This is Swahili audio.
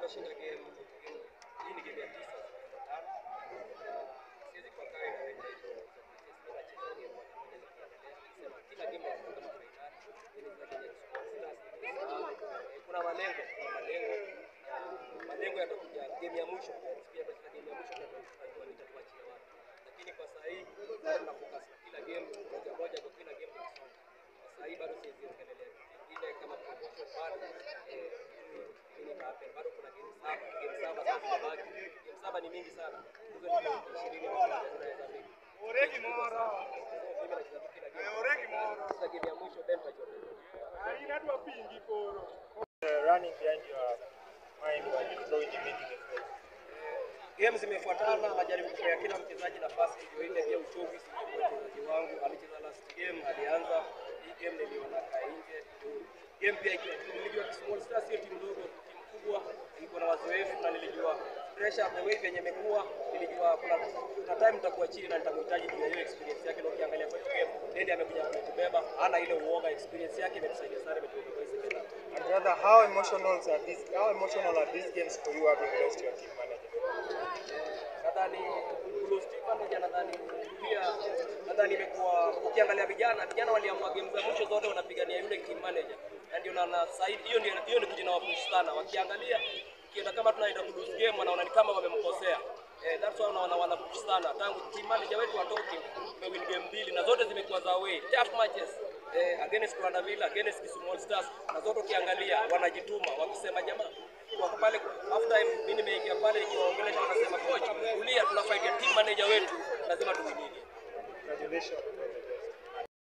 tunashinda game. game- Hii ni game ya tisa tumefuatana. Na siwezi kwa kawaida na wewe hizo nacheza game moja moja nikiendelea. Sema kila game inakuwa kama fainali. Hii ni game ya Super Stars. Eh, Kuna malengo, kuna malengo. Na Malengo yatakuja game ya mwisho. Pia katika game ya mwisho tunajua nitakuachia wapi. Lakini kwa sasa hivi bado na focus na kila game moja moja kwa kila game tukisonga. Kwa sasa hivi bado siwezi ongelelea ile kama promotion bado eh, nini happen bado kuna game saba game saba sasa zinabaki game saba ni mingi sana hizo ni game ishirini moja zinaweza mingi Oregi moro. mimi nacheza tu kila game Oregi moro. sasa game ya mwisho then tutajua Aina dwa pingi koro. running behind your mind while you throw in the middle of the game zimefuatana, najaribu kupea kila mchezaji nafasi ndio ile pia uchovu isichukue mchezaji wangu. Alicheza last game, alianza hii game niliona kaa nje. Game pia ikiwa nilijua Small Stars sio timu ndogo, timu kubwa, ilikuwa na wazoefu na nilijua pressure the way venye imekuwa, nilijua kuna kuna time nitakuwa chini na nitamhitaji juu ya hiyo experience yake. Na ukiangalia kwa hiyo game, Dendi amekuja kutubeba, hana ile uoga, experience yake imetusaidia sana, imetubeba kwa hiyo second half. And rather, how emotional are these? How emotional are these games for you having lost your team manager? nadhani Blue Steel manager nadhani pia nadhani imekuwa ukiangalia vijana vijana waliamua game za mwisho zote wanapigania yule team manager na ndio naona saidi hiyo ndio hiyo ndio kujina wapush sana wakiangalia kienda kama tunaenda ku lose game wanaona ni kama wamemkosea eh that's why wanaona wana push sana tangu team manager wetu watoke tumewin game mbili na zote zimekuwa za away tough matches eh, against Rwanda Villa against Kisumu Stars na zote ukiangalia wanajituma wakisema jamaa wako pale half time, mimi nimeingia pale nikiwaongelesha, wanasema coach, kulia, tuna fight ya team manager wetu, lazima tuwinini. Congratulations.